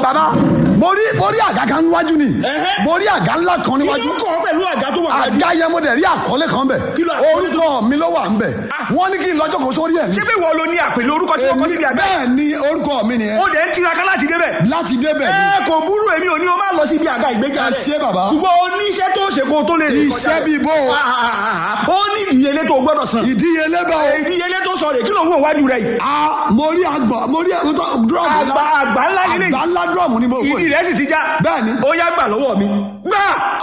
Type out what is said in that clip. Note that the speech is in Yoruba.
bàbá mo rí mo rí àga kan níwájú ni Ẹhẹ́. mo rí àga ńlá kan kí níwájú ló kọ́ ọ pẹ̀lú àga tó wà wájú. àga yẹn mo dẹ̀ rí àkọlé kan bẹ̀ Kí ló àkọlé orúkọ mi ló wà ń bẹ̀ wọ́n ní kí n lọ́jọ́ kó sórí ẹ̀ ní. ṣé bí wọ́n lo ní àpèlé orúkọ tí wọ́n kọ́ síbi àga. bẹ́ẹ̀ ni orúkọ mi nìyẹn ó dẹ̀ ń tiraka láti débẹ̀. láti débẹ̀ ni ẹ kò burú èmi ò ní o máa lọ síbi àga ìgbéga Ẹ rẹ̀. ṣé bàbá. ṣùgbọ́n o ní iṣẹ́ tó ṣe kó o tó lè rìn kọjá iṣẹ́ rẹ̀. bíi bó o Ah, ah, ah, ah. ó ní ìdíyelé tó o gbọ́dọ̀ san. ìdíyelé bá o ìdíyelé tó sọ rè kí ló ń wò wájú rẹ̀ yìí. a mo rí àgbà mo rí dúrọ́ọ̀mù àgbà àgbà ńlá nílé àgbà ńlá dúrọ́ọ̀mù ni mo wò ìdí rẹ̀ sì ti já. Bẹ́ẹ̀ ni. ó yá gbà lọ́wọ́ mi. gbà